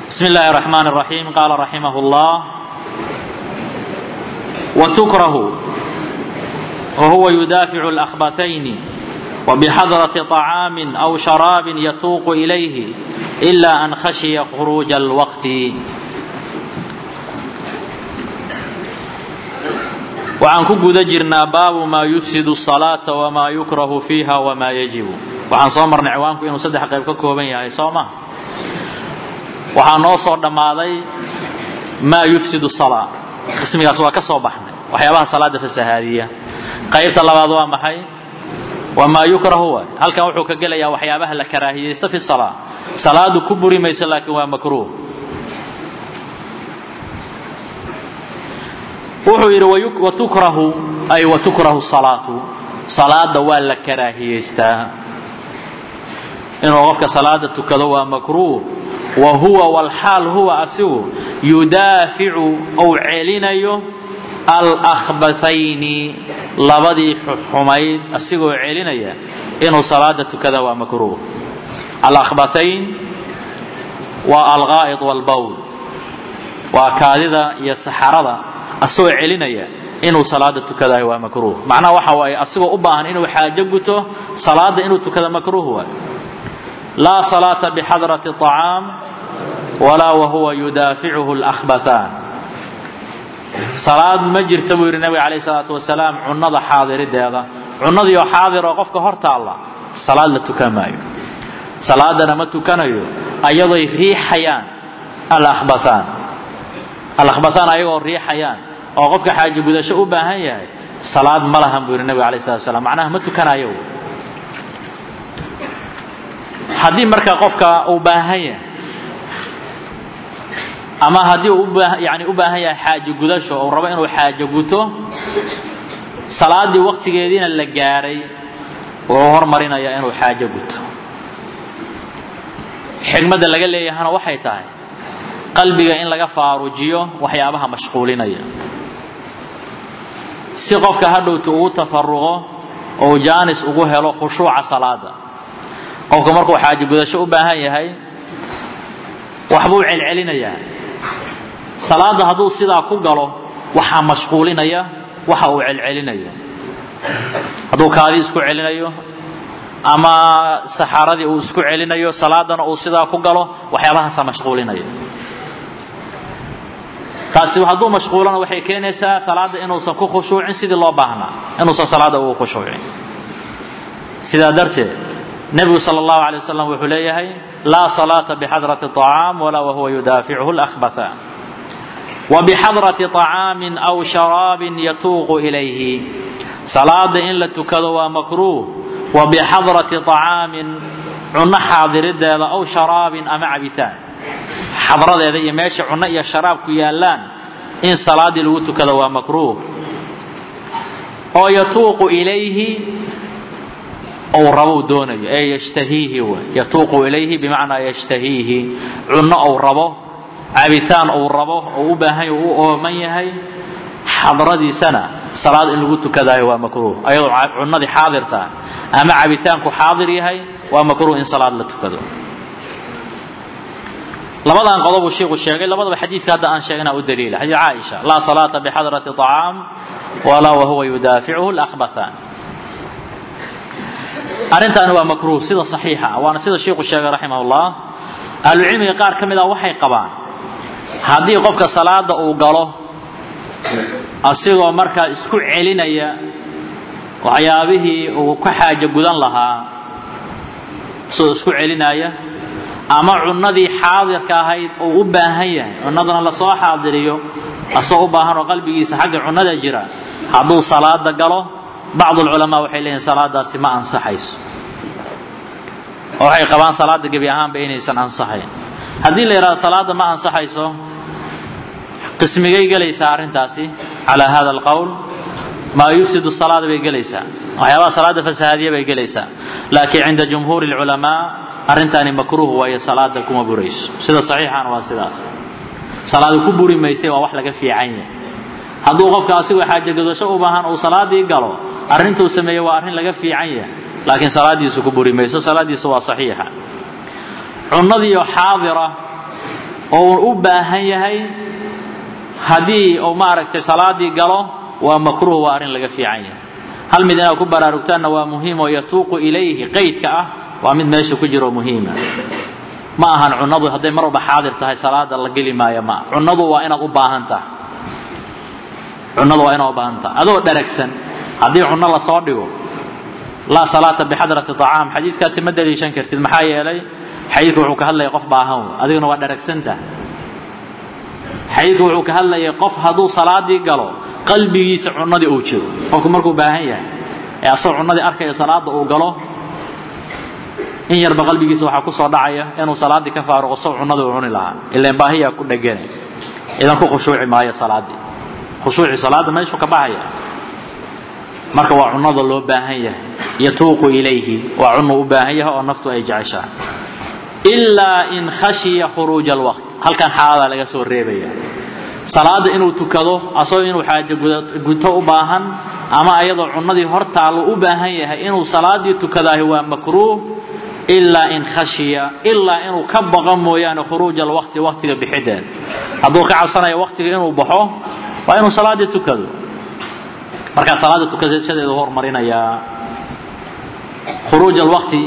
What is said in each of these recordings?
بسم الله الرحمن الرحيم قال رحمه الله وتكره وهو يدافع الأخبثين وبحضرة طعام أو شراب يتوق إليه إلا أن خشي خروج الوقت waxaan ku guda jirnaa baabu maa yufsidu salaata wamaa yukrahu fiiha wamaa yajibu waxaan soo marnay ciwaanku inuu saddex qayb ka kooban yahay soo ma waxaa noo soo dhammaaday maa yufsidu salaa qismigaas waa ka soo baxnay waxyaabaha salaada fasahaadiya qaybta labaad waa maxay wamaa yukrahu waay halkan wuxuu ka gelayaa waxyaabaha la karaahiyeysta fi salaa salaadu ku buri mayso laakiin waa makruuh wuxuu yidhi watukrahu ay watukrahu salaatu salaada waa la karaahiyeystaa inuu qofka salaada tukado waa makruuh wa huwa walxaal huwa asigu yudaaficu ou celinayo alahbathayni labadii xumayd asigoo celinaya inuu salaada tukada waa makruuh alahbathayn waa alqaa'id walbowl waa kaadida iyo saxarada asagoo celinaya inuu salaada tukadahay waa makruuh macnaha waxa waaye asigoo u baahan inuu xaajo guto salaada inuu tukada makruuh waay laa salaata bixadrati طacaam walaa wahuwa yudaaficuhu اlأkhbathaan salaad ma jirta buu yidhi nabiga alayh salaatu wasalaam cunnada xaadirideeda cunnadiioo xaadiroo qofka hor taalla salaad la tukan maayo salaadana ma tukanayo ayadoy riixayaan alahbathaan alahbathaan ayagoo riixayaan oo qofka xaaji gudasho u baahan yahay salaad ma lahan buu yidhi nabiga alayh salatu wasalaam macnaha ma tukanayo haddii marka qofka uu baahan yahay ama haddii uu yani u baahan yahay xaajo gudasho uu rabo inuu xaajo guto salaaddii waqtigeediina la gaaray wuxuu hormarinayaa inuu xaajo guto xigmadda laga leeyahana waxay tahay qalbiga in laga faarujiyo waxyaabaha mashquulinaya si qofka hadhowta ugu tafaruqo ou jaanis ugu helo khushuuca salaada qofka markuu xaajo gudasho u baahan yahay waxbuu celcelinayaa salaada hadduu sidaa ku galo waxaa mashquulinaya waxa uu celcelinayo hadduu kaadii isku celinayo ama saxaaradii uu isku celinayo salaadana uu sidaa ku galo waxyaabahaasaa mashquulinaya taasi hadduu mashquulana waxay keenaysaa salaada inuusan ku khushuucin sidii loo baahnaa inuusan salaada ugu khushuucin sidaa darteed nebigu sal allahu alay wasalam wuxuu leeyahay laa salaata bixadrati طacaam walaa wahuwa yudaafichu اlأkhbatha wabixadrati طacaamin aw sharaabin yatuuqu ilayhi salaada in la tukado waa makruuh wabixadrati طacaamin cunno xaadirideeda aw sharaabin ama cabitaan xadradeeda iyo meesha cunno iyo sharaabku yaallaan in salaadii lagu tukado waa makruuh oo yatuuqu ilayhi ou rabou doonayo ee yashtahiihi w yatuuqu ilayhi bimacnaa yashtahiihi cunno ou rabo cabitaan ou rabo ou u baahan u ooman yahay xadradiisana salaad in lagu tukadayo waa makruuh ayadoo cunnadii xaadirta ama cabitaanku xaadir yahay waa makruuh in salaad la tukado labadan qodobuu shiiku sheegay labadaba xadiidka hadda aan sheegnaa u daliila xadiid caaisha laa salaata bixadrati طacaam walaa wahuwa yudaaficuhu اlأkhbathaan arrintaani waa makruuh sida saxiixa waana sida shiiku sheegay raximah ullah ahlucilmiga qaar ka mid a waxay qabaan haddii qofka salaada uu galo asigoo markaa isku celinaya waxyaabihii uu ka xaajo gudan lahaa isagoo isku celinaya ama cunnadii xaadirka ahayd uu u baahan yahay cunnadana lasoo xaadiriyo asagoo u baahan oo qalbigiisa xagga cunnada jira hadduu salaada galo bacdu lculamaa waxay leeyihin salaadaasi ma ansaxayso oo waxay qabaan salaada gebi ahaanba inaysan ansaxayn haddii la yidhahdo salaada ma ansaxayso qismigay gelaysaa arrintaasi calaa hada alqowl maa yufsidu salaada bay gelaysaa waxyaabaha salaada fasahaadiya bay gelaysaa laakiin cinda jumhuuri lculamaa arrintaani makruuh waayo salaada kuma burayso sida saxiixana waa sidaas salaada ku buri maysay waa wax laga fiican yahay hadduu qofka asigoo xaajo gadasho u baahan uu salaadii galo arrintuu sameeyey waa arrin laga fiican yahay laakiin salaadiisu ku buri mayso salaadiisu waa saxiixa cunnadiioo xaadira oo uu u baahan yahay haddii uu maaragtay salaadii galo waa makruuh waa arrin laga fiican yahay hal mid inaad ku baraarugtaanna waa muhiim oo yatuuqu ilayhi qaydka ah waa mid meesha ku jiro muhiima ma ahan cunadu hadday mar walba xaadir tahay salaada la geli maayo ma cunadu waa inaad u baahan tahay cunadu waa inaad u baahan tahay adoo dharagsan haddii cunno lasoo dhigo laa salaata bixadrati طacaam xadiidkaasi ma daliishan kartid maxaa yeelay xadiidku wuxuu ka hadlaya qof baahan adiguna waa dharagsantah xadiidku wuxuu ka hadlayay qof hadduu salaadii galo qalbigiisa cunadii uu jiro qofku markuu baahan yahay ee asagoo cunadii arkaya salaada uu galo in yarba qalbigiisa waxaa ku soo dhacaya inuu salaaddii ka faaruqo sow cunadii uu cuni lahaa ilaan baahiyaa ku dhegane idan ku khushuuci maayo salaaddii khushuuci salaadda meeshuu ka baxaya marka waa cunada loo baahan yahay yatuuqu ilayhi waa cunu u baahan yahay oo naftu ay jeceshahay ilaa in khashiya khuruuja alwaqt halkan xaaladaa laga soo reebaya salaada inuu tukado asagoo inuu xaajo guto u baahan ama ayadoo cunadii hortaallo u baahan yahay inuu salaadii tukadaahi waa makruuh ilaa in khashiya ilaa inuu ka baqo mooyaane khuruuja alwaqti waqtiga bixideed hadduu ka cabsanayo waqtiga inuu baxo waa inuu salaadii tukado markaa salaada tukashadeedu hormarinayaa khuruuj alwaqti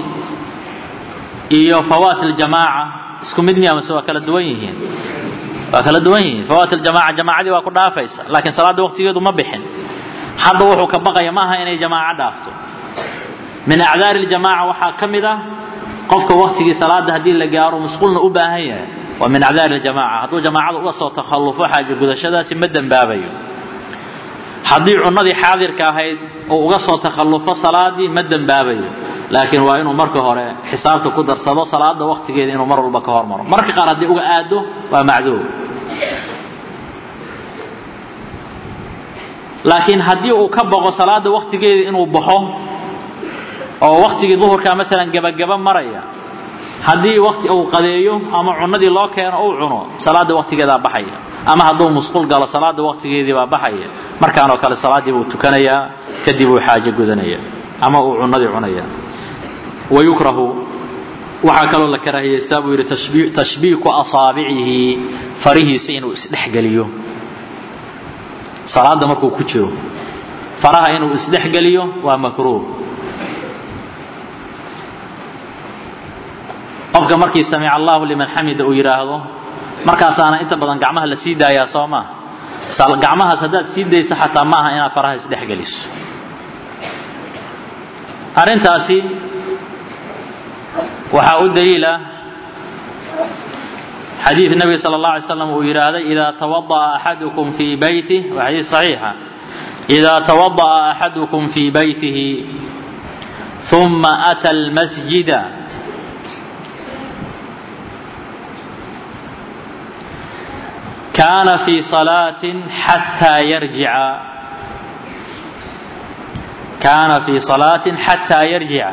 iyo fawaat aljamaaca isku mid miya mase waa kala duwan yihiin waa kala duwan yihiin fawaat aljamaaca jamaacadii waa ku dhaafaysa laakiin salaadda waqtigeedu ma bixin hadda wuxuu ka baqaya maaha inay jamaaco dhaafto min acdaari ljamaaca waxaa ka mid ah qofka waqtigii salaada haddii la gaaro musqulna u baahan yahay waa min acdaari ljamaaca hadduu jamaacada uga soo takhallufo xaaja gudashadaasi ma dembaabayo haddii cunadii xaadirka ahayd uu uga soo takhallufo salaadii ma dembaabayo laakiin waa inuu marka hore xisaabta ku darsado salaada waqtigeeda inuu mar walba ka hormaro marka qaar haddii uga aado waa macduur laakiin haddii uu ka boqo salaada waqtigeeda inuu baxo oo waqtigii duhurka maalan gebagaba maraya haddii waqti uu qadeeyo ama cunadii loo keeno uu cuno salaada waqtigeedaa baxaya ama hadduu musqul galo salaada waqtigeedii baa baxaya markaanoo kale salaaddii buu tukanayaa kadib uu xaajo gudanaya ama uu cunadii cunaya wayukrahu waxaa kaloo la karaahiyaystaa buu yidhi tashbiiku asaabicihi farihiisa inuu isdhexgeliyo salaada markuu ku jiro faraha inuu isdhexgeliyo waa makruuh qofka markii samica allahu liman xamida uu yidhaahdo markaasaana inta badan gacmaha la sii daayaa soo maa gacmahaas haddaad sii dayso xataa maaha inaad faraha isdhexgeliso arrintaasi waxaa u daliila xadiid nabiga sala allah alay slam uu yidhaahday idaa tawada'a axadukum fii baytih waa xadiid saxiixa idaa tawada'a axadukum fii baytihi ثuma أtى الmasjida kaana fii صalaaة xatىa yarjica kaana fii صalaaة xatىa yarjica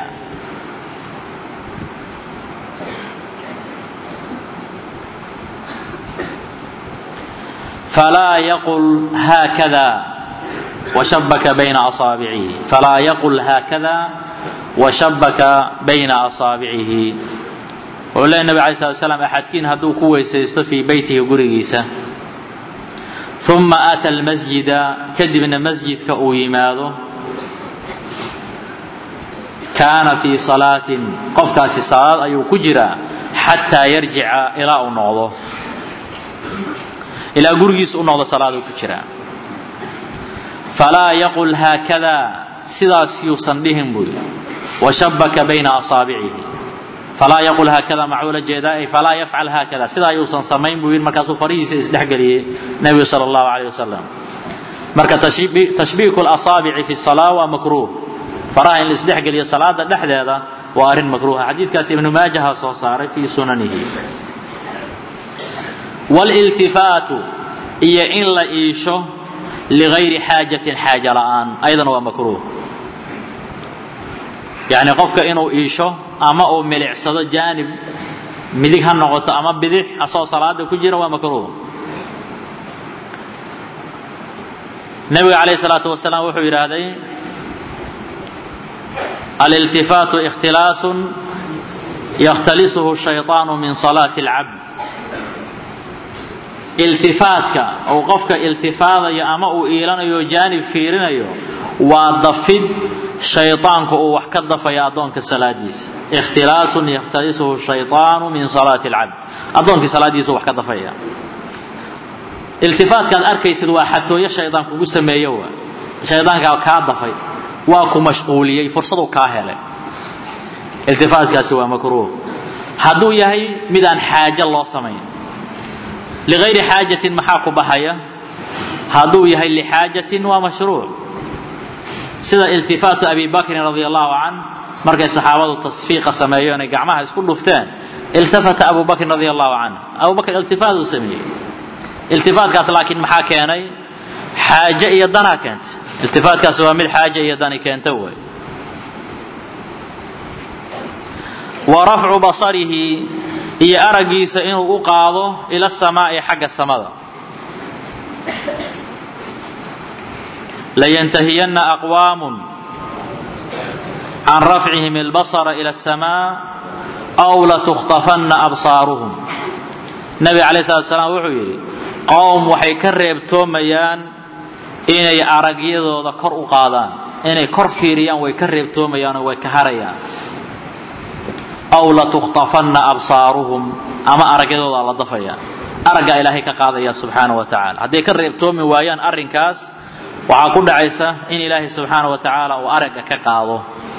falaa yaqul haakada washabaka bayna asaabicihi falaa yaqul haakada washabaka bayna asaabicihi wuxuu leeya nabig alay slat slam axadkiin hadduu ku weysaysto fii beytihi gurigiisa uma aata almasjida kadibna masjidka uu yimaado kaana fii salaatin qofkaasi salaad ayuu ku jiraa xataa yarjica ilaa uu noqdo ilaa gurigiisa u noqdo salaaduu ku jiraa falaa yaqul haakada sidaas yuusan dhihin buu yidhi washabaka bayna asaabicihi falaa yaqul haakada maxuu la jeedaa ay falaa yafcal haakada sidaa yuusan samayn buu yidhi markaasuu farihiisa isdhexgeliyey nebigu sala allahu calayh wasalam marka tashbiiku lasaabici fi salaa waa makruuh faraha in la isdhexgeliyo salaada dhexdeeda waa arrin makruuha xadiidkaas ibnu maajaha soo saaray fii sunanihi wliltifaatu iyo in la iisho ligayri xaajatin xaaja la'aan ayadana waa makruuh yacni qofka inuu iisho ama uu milicsado jaanib midig ha noqoto ama bidix asoo salaada ku jira waa makruuh nabiga calayh salaatu wasalaam wuxuu yidhaahday aliltifaatu ikhtilaasun yakhtalisuhu shayطaanu min salaati اlcabd iltifaatka uu qofka iltifaadayo ama uu iilanayo jaanib fiirinayo waa dafid shayطaanku uu wax ka dafayo addoonka salaadiisa ikhtilaasun yakhtalisuhu shayطaanu min salaati اlcabd addoonkii salaadiisa wax ka dafaya iltifaatkaad arkaysid waa xatooyo shaydaan kugu sameeyo waa shaydaankaa kaa dafay waa ku mashquuliyey fursadu kaa helay iltifaatkaasi waa makruuh hadduu yahay midaan xaajo loo samayn ligayri xaajatin maxaa ku baxaya hadduu yahay lixaajatin waa mashruuc sida iltifaatu abi bakrin radi allahu can markay saxaabadu tasfiiqa sameeyeen ay gacmaha isku dhufteen iltafata abu bakrin radi allahu can abu bakr iltifaat uu sameeyey iltifaatkaas laakiin maxaa keenay xaaje iyo danaa keenta iltifaatkaasi waa mid xaaje iyo dani keenta wey wa rafcu basarihi iyo araggiisa inuu u qaado ila samaa'i xagga samada layantahiyanna aqwaamun can rafcihim albasara ila asamaa aw latukhtafanna absaaruhum nabi calayh salatu salaam wuxuu yidhi qowm waxay ka reebtoomayaan inay aragyadooda kor u qaadaan inay kor fiiriyaan way ka reebtoomayaanoo way ka harayaan aw latukhtafanna absaaruhum ama aragyadooda la dafaya araggaa ilaahay ka qaadaya subxaana wa tacaala hadday ka reebtoomi waayaan arrinkaas waxaa ku dhacaysa in ilaahay subxaana wa tacaala uu aragga ka qaado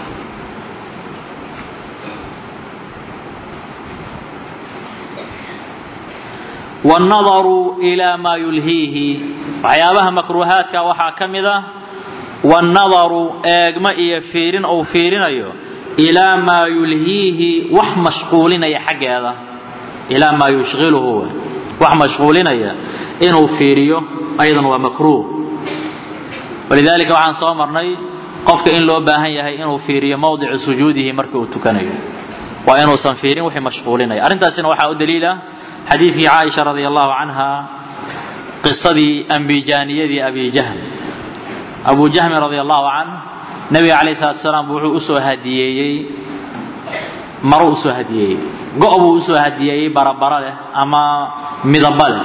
wannadaru ilaa maa yulhiihi waxyaabaha makruuhaadka waxaa ka mid ah wannadaru eegma iyo fiirin uu fiirinayo ilaa maa yulhiihi wax mashquulinaya xaggeeda ilaa maa yushqiluhu wax mashquulinaya inuu fiiriyo ayadan waa makruuh walidaalika waxaan soo marnay qofka in loo baahan yahay inuu fiiriyo mawdicu sujuudihi marka uu tukanayo waa inuusan fiirin wixii mashquulinaya arrintaasina waxaa u daliila xadiidkii caaisha radi allahu canha qisadii ambijaaniyadii abi jahm abu jahmi radi allahu canh nabiga calayh salatu salaam wuxuu usoo hadiyeeyey maro usoo hadiyeeyey go' buu usoo hadiyeeyey barabara leh ama midaba leh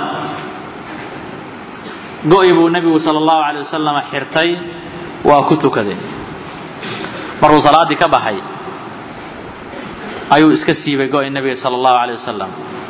go'i buu nebigu sala allahu alay wasalam xirtay waa ku tukaday markuu salaaddii ka baxay ayuu iska siibay go'i nebiga sala allahu alay wasalam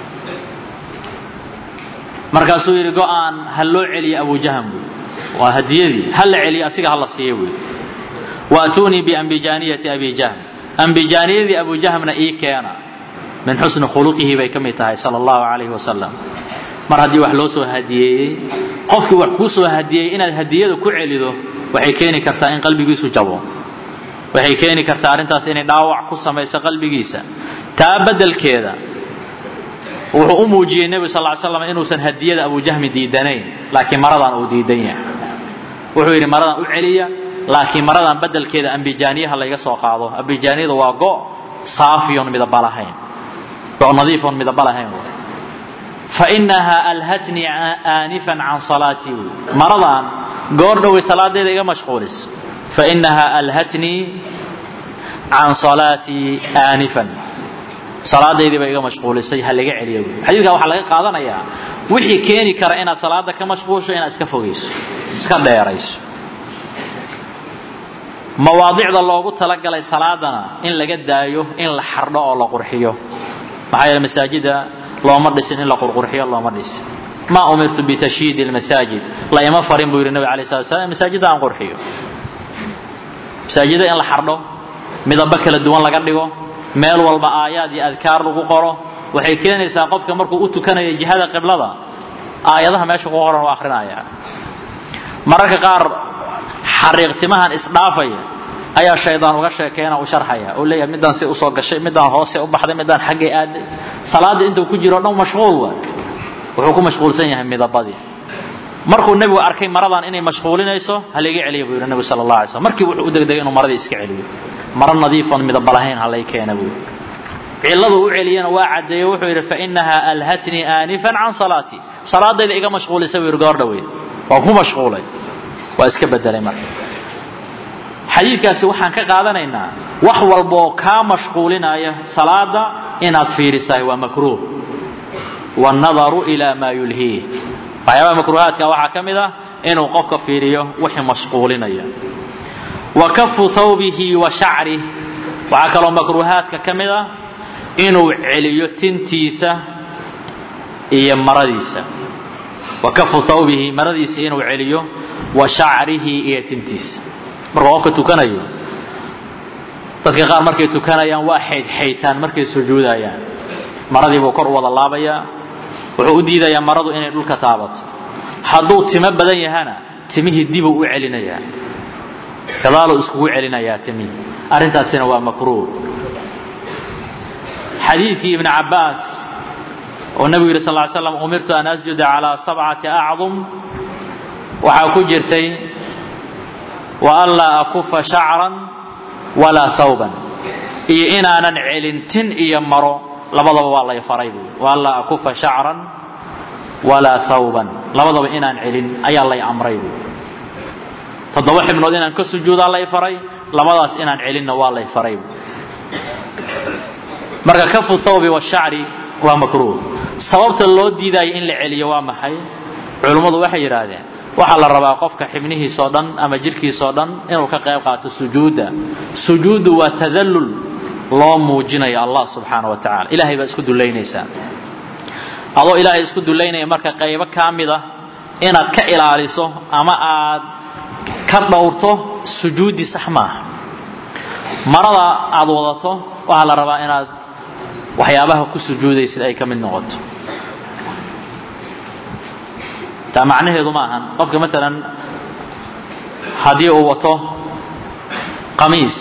markaasuu yidhi go'aan ha loo celiyo abu jahm buy waa hadiyadii ha la celiyo asiga ha la siiyo buy waatuunii biambijaaniyati abi jahm ambijaaniyadii abu jahmna ii keena min xusni khuluqihi bay ka mid tahay sala allahu calayhi wasalam mar haddii wax loo soo hadiyeeyey qofkii wax kuu soo hadiyeeyey inaad hadiyada ku celido waxay keeni kartaa in qalbigiisu jabo waxay keeni kartaa arrintaas inay dhaawac ku samayso qalbigiisa taa beddelkeeda wuxuu u muujiyey nebigu sal ly slam inuusan hadiyada abu jahmi diidanayn laakiin maradan uu diidan yahay wuxuu yidhi maradan u celiya laakiin maradan beddelkeeda ambijaaniyaha layga soo qaado ambijaaniyada waa go' saafiyon midaba lahayn go' nadiifon midaba lahayn fainaha alhatnii aanifan can salaatii maradan goor dhowey salaadeeda iga mashquulis fainaha alhatnii can salaatii aanifan salaadaydii ba iga mashquulisay ha laga celiya buui xadiidka waxaa laga qaadanayaa wixii keeni kara inaad salaada ka mashquulsho inaad iska fogayso iska dheerayso mawaadicda loogu talagalay salaadana in laga daayo in la xardho oo la qurxiyo maxaa yeele masaajida looma dhisin in la qurqurxiyo looma dhisin maa umirtu bitashyiidi lmasaajid la ima farin buu yidhi nabig alay slat slam masaajidda aan qurxiyo masaajida in la xardho midabo kala duwan laga dhigo meel walba aayaad iyo adkaar lagu qoro waxay keenaysaa qofka markuu u tukanaya jihada qiblada aayadaha meesha ku qoran u akrinaya mararka qaar xariiqtimahan isdhaafaya ayaa shaydaan uga sheekeena u sharxaya oo leeyahay midaan si usoo gashay midaan hoose u baxday midaan xaggay aaday salaada intuu ku jiro dhan mashquul waa wuxuu ku mashquulsan yahay midabadii markuu nebigu arkay maradan inay mashquulinayso ha layga celiya buu yidhi nebigu sala allah alay slam markii wuxuu u degdegay inuu maradii iska celiyo maro nadiifon midaba lahayn ha lay keena buu ciladu u celiyana waa caddeeye wuxuu yidhi fainaha alhatnii aanifan can salaatii salaadayda iga mashquulisa buu yidhi goor dhaweyd waan ku mashquulay waa iska bedelay marka xadiidkaasi waxaan ka qaadanaynaa wax walbaoo kaa mashquulinaya salaada inaad fiirisahay waa makruuh wannadaru ilaa maa yulhiih waxyaabaha makruuhaadka waxaa ka mid ah inuu qofka fiiriyo wixii mashquulinaya wa kafu thawbihi wa shacrih waxaa kaloo makruuhaadka ka mid ah inuu celiyo tintiisa iyo maradiisa wa kafu thawbihi maradiisa inuu celiyo wa shacrihi iyo tintiisa markuu qofka tukanayo dadka qaar markay tukanayaan waa xaydxaytaan markay sujuudayaan maradii buu kor u wada laabayaa wuxuu u diidayaa maradu inay dhulka taabato hadduu timo badan yahana timihii dibuu u celinayaa gadaaluu iskugu celinayaa timihii arrintaasina waa makruuh xadiidkii ibni cabbaas oo nebigu yidhi sal ly slam umirtu an asjuda calaa sabcati acdum waxaa ku jirtay wa an laa akufa shacran walaa thawban iyo inaanan celin tin iyo maro labadaba waa lay faray buui wa an laa akufa shacran walaa thawban labadaba inaan celin ayaa lay amray buui toddoba xibnood inaan ka sujuudaa lay faray labadaas inaan celinna waa lay faray buui marka kafu thawbi washacri waa makruuh sababta loo diidaayo in la celiyo waa maxay culummadu waxay yidhaahdeen waxaa la rabaa qofka xibnihiisoo dhan ama jidhkiisoo dhan inuu ka qayb qaato sujuudda sujuuddu waa tadallul loo muujinayo allah subxaana wa tacala ilahay baa isku dullaynaysaa adoo ilaahay isku dullaynaya marka qaybo kaa mid ah inaad ka ilaaliso ama aad ka dhowrto sujuudi sax maaha marada aad wadato waxaa la rabaa inaad waxyaabaha ku sujuudaysid ay ka mid noqoto taa macnaheedu ma ahan qofka maalan haddii uu wato qamiis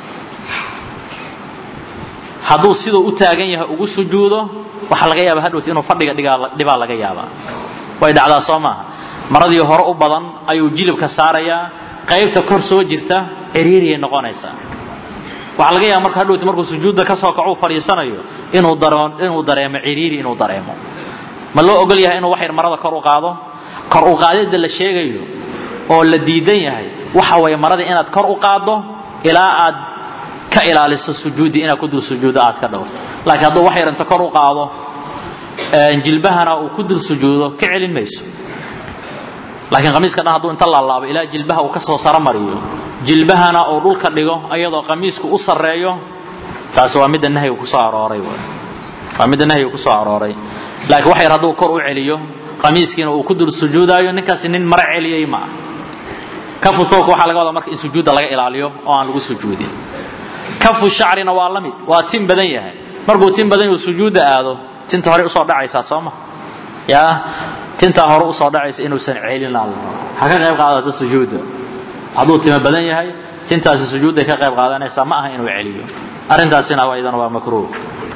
hadduu siduu u taagan yahay ugu sujuudo waxaa laga yaaba hadhowt inuu fadhiga dhibaa laga yaabaa way dhacdaa soo maaha maradii hore u badan ayuu jilibka saarayaa qaybta kor soo jirta ciriiriyay noqonaysaa waxaa laga yaaba marka hadhowti markuu sujuudda ka soo kaco u fadhiisanayo inuu inuu dareemo ciriiri inuu dareemo ma loo ogol yahay inuu wax yar marada kor u qaado kor u qaadidda la sheegayo oo la diidan yahay waxa waye marada inaad kor u qaaddo ilaa aad ka ilaaliso sujuudi inaad ku dul sujuudo aad ka dhowrto laakiin hadduu wax yar inta kor u qaado jilbahana uu ku dul sujuudo ka celin mayso laakiin qamiiska dhan hadduu inta laalaabo ilaa jilbaha uu kasoo saro mariyo jilbahana uu dhulka dhigo iyadoo qamiisku u sarreeyo taasi waa midda nahyiga kusoo arooray waa midda nahyiga kusoo arooray laakiin wax yar hadduu kor u celiyo qamiiskiina uu ku dul sujuudaayo ninkaasi nin mara celiyey ma ah kafu thawbka waxaa laga wadaa marka in sujuudda laga ilaaliyo oo aan lagu sujuudin kafu shacrina waa la mid waa tin badan yahay markuu tin badan yahu sujuudda aado tinta hore usoo dhacaysaa soo ma yaa tintaa hore usoo dhacaysa inuusan celin la ha ka qayb qaadato sujuudda hadduu timo badan yahay tintaasi sujuudday ka qayb qaadanaysaa ma aha inuu celiyo arrintaasina iyadana waa makruuh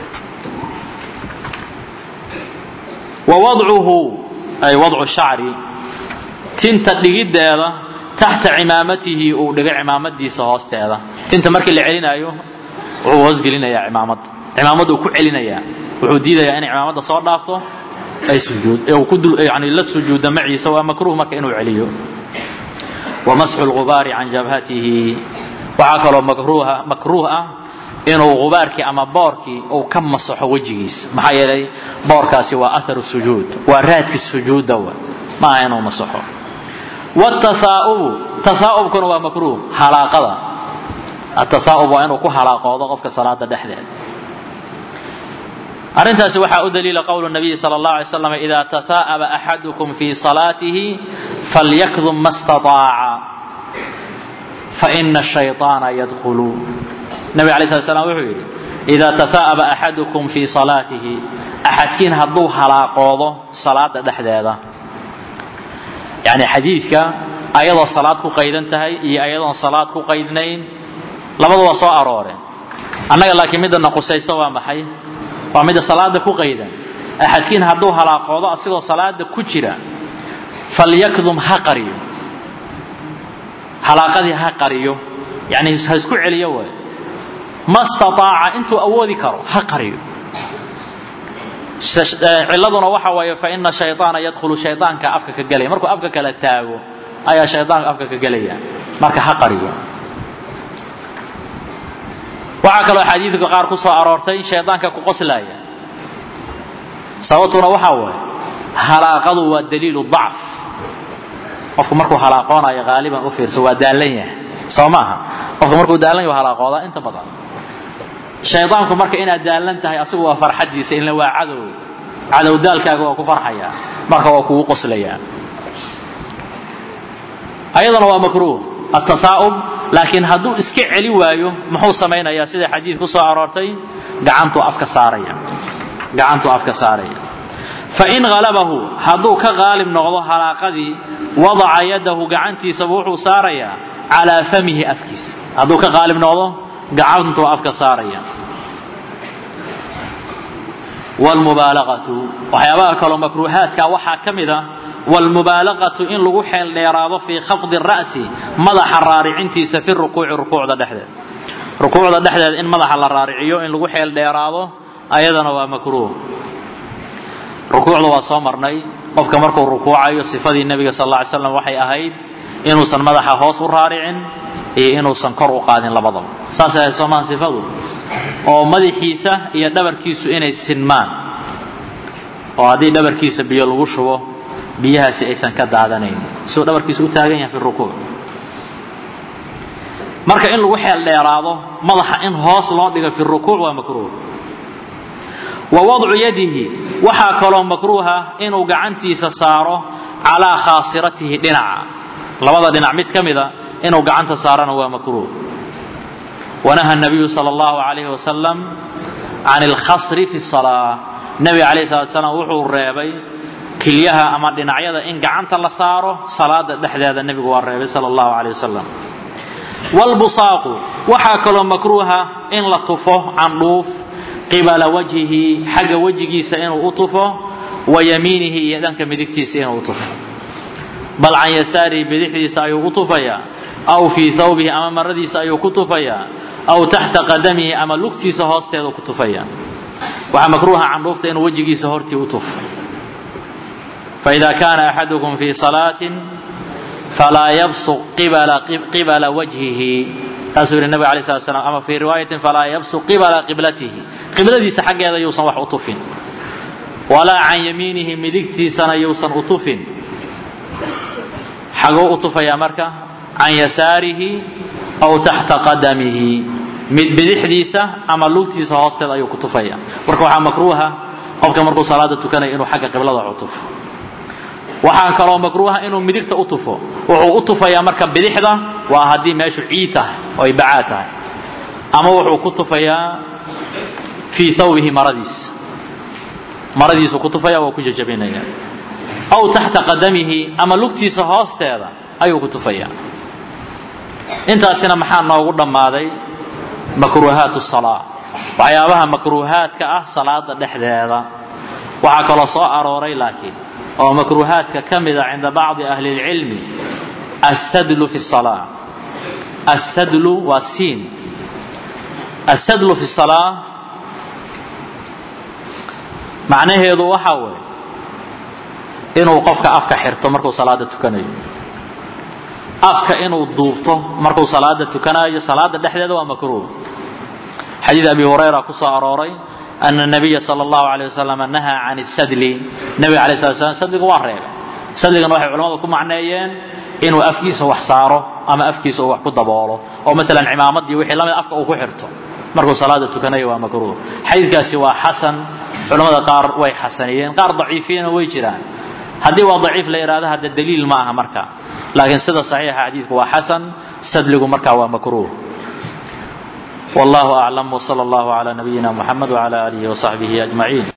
wa wadcuhu ay wadcu shacri tinta dhigiddeeda taxta cimaamatihi uu dhigo cimaamadiisa hoosteeda tinta markii la celinaayo wuxuu hoosgelinayaa cimaamad cimaamad uu ku celinayaa wuxuu diidayaa inay cimaamada soo dhaafto ay sujuud ee uu ku dul yani la sujuudo maciisa waa makruuh marka inuu celiyo wa masxu lgubaari can jabhatihi waxaa kaloo makruuha makruuh ah inuu gubaarkii ama boorkii uu ka masaxo wejigiisa maxaa yeelay boorkaasi waa atharu sujuud waa raadki sujuudda wa ma aha inuu masaxo watahaa'ubu tahaa'ubkuna waa makruuh halaaqada atahaa'ub waa inuu ku halaaqoodo qofka salaada dhexdeeda arrintaasi waxaa u daliila qowlu nabiyi sal اllah alay slam ida tahaa'aba axadukum fi salaatihi falyakdum ma staطaaca faina shayطaana yadkhulu nabig alay slat slam wuxuu yidhi ida tahaa'aba axadukum fi salaatihi axadkiin hadduu halaaqoodo salaada dhexdeeda yani xadiidka ayadoo salaad ku qaydan tahay iyo ayadoon salaad ku qaydnayn labadu waa soo arooreen annaga laakiin midana qusayso waa maxay waa midda salaada ku qaydan axadkiin hadduu halaaqoodo asigoo salaada ku jira falyakdum ha qariyo halaaqadii ha qariyo yani ha isku celiyo waay ma staaaca intuu awoodi karo ha qariyo ciladuna waxa waaye faina shayaana yadkhulu shayaanka afka ka gelaya markuu afka kala taago ayaa shayaanka afka ka gelaya marka ha qariyo waxaa kaloo xadiidka qaar ku soo aroortay shayaanka ku qoslaya sababtuna waxaa waaye halaaqadu waa daliilu dacf qofku markuu halaaqoonayo haaliban u fiirso waa daallan yahay soo maaha qofku markuu daallan yahay halaaqoodaa inta badan shaydaanku marka inaad daallan tahay asigu waa farxadiisa ilna waa cadow cadow daalkaaga waa ku farxaya marka waa kugu qoslayaa ayadana waa makruuh atasaa'ub laakiin hadduu iska celi waayo muxuu samaynayaa sida xadiid ku soo aroortay gacantuu afka saaraya gacantuu afka saaraya fain halabahu hadduu ka qaalib noqdo halaaqadii wadaca yadahu gacantiisaba wuxuu saarayaa calaa famihi afkiisa hadduu ka qaalib noqdo gacantuu afka saaraya wlmubaalaqatu waxyaabaha kaloo makruuhaadka waxaa ka mid a wlmubaalaqatu in lagu xeel dheeraado fii khafdi ra'si madaxa raaricintiisa fi rukuuci rukuucda dhexdeed rukuucda dhexdeed in madaxa la raariciyo in lagu xeel dheeraado ayadana waa makruuh rukuucda waa soo marnay qofka markuu rukuucayo sifadii nebiga sal lla ly slam waxay ahayd inuusan madaxa hoos u raaricin iyo inuusan kor u qaadin labadaba saasay ahayd soomaan sifadu oo madaxiisa iyo dhabarkiisu inay sinmaan oo haddii dhabarkiisa biyo lagu shubo biyahaasi aysan ka daadanayn siduu dhabarkiisa u taagan yahay fi rukuuc marka in lagu xeel dheeraado madaxa in hoos loo dhigo fi rukuuc waa makruuh wa wadcu yadihi waxaa kaloo makruuha inuu gacantiisa saaro calaa khaasiratihi dhinaca labada dhinac mid ka mida inuu gacanta saarana waa makruuh wanaha nabiyu sal allahu alayhi wasalam can alkhasri fi salaa nebiga alayh salatu salaam wuxuu reebay kilyaha ama dhinacyada in gacanta la saaro salaada dhexdeeda nebigu waa reebay sal allahu alayh wasalam wlbusaaqu waxaa kaloo makruuha in la tufo candhuuf qibala wajhihi xagga wejigiisa inuu u tufo wa yamiinihi iyo dhanka midigtiisa inuu u tufo bal can yasaarihi bidixdiisa ayuu u tufayaa aw fii thawbihi ama maradiisa ayuu ku tufayaa aw taxta qadamihi ama lugtiisa hoosteedu ku tufaya waxaa makruuha candhuufta inuu wejigiisa hortii u tufo faida kaana axadukum fii salaatin falaa yabsuq qibala wajhihi taasuu yidhi nabiga alay slat slam ama fii riwaayatin falaa yabsuq qibala qiblatihi qibladiisa xaggeeda yuusan wax u tufin walaa can yamiinihi midigtiisana yuusan u tufin xaguu u tufayaa marka can yasaarihi aw taxta qadamihi mid bidixdiisa ama lugtiisa hoosteeda ayuu ku tufaya marka waxaa makruuha qofka markuu salaada tukanaya inuu xagga qiblada wax u tufo waxaa kaloo makruuha inuu midigta u tufo wuxuu u tufayaa marka bidixda waa haddii meeshu ciid tahay oo ay bacaad tahay ama wuxuu ku tufayaa fii thawbihi maradiisa maradiisu ku tufaya waa ku jajabinaya aw taxta qadamihi ama lugtiisa hoosteeda ayuu ku tufayaa intaasina maxaa noogu dhammaaday makruuhaat salaa waxyaabaha makruuhaadka ah salaada dhexdeeda waxaa kaloo soo arooray laakiin oo makruuhaadka ka mida cinda bacdi ahli اlcilmi assadlu fi salaa assadlu waa siin assadlu fi salaa macnaheedu waxaa weeye inuu qofka afka xirto markuu salaada tukanayo afka inuu duubto markuu salaada tukanayo salaada dhexdeeda waa makruuh xadiid abi hurayra ku soo arooray ana nabiya sal allahu alayh wasalam nahaa can sadli nebiga alay slat slam sadliga waa reebay sadligana waxay culamadu ku macneeyeen inuu afkiisa wax saaro ama afkiisa uu wax ku daboolo oo maalan cimaamadii wixii lamid afka uu ku xirto markuu salaada tukanayo waa makruuh xadiidkaasi waa xasan culamada qaar way xasaniyeen qaar daciifiyena way jiraan haddii waa daciif la yidhahdo hadda daliil ma aha marka laakiin sida saxiixa xadiidku waa xasan sadligu markaa waa makruuh والله أعلم وصلى الله على نبينا محمد وعلى آله وصحبه أجمعين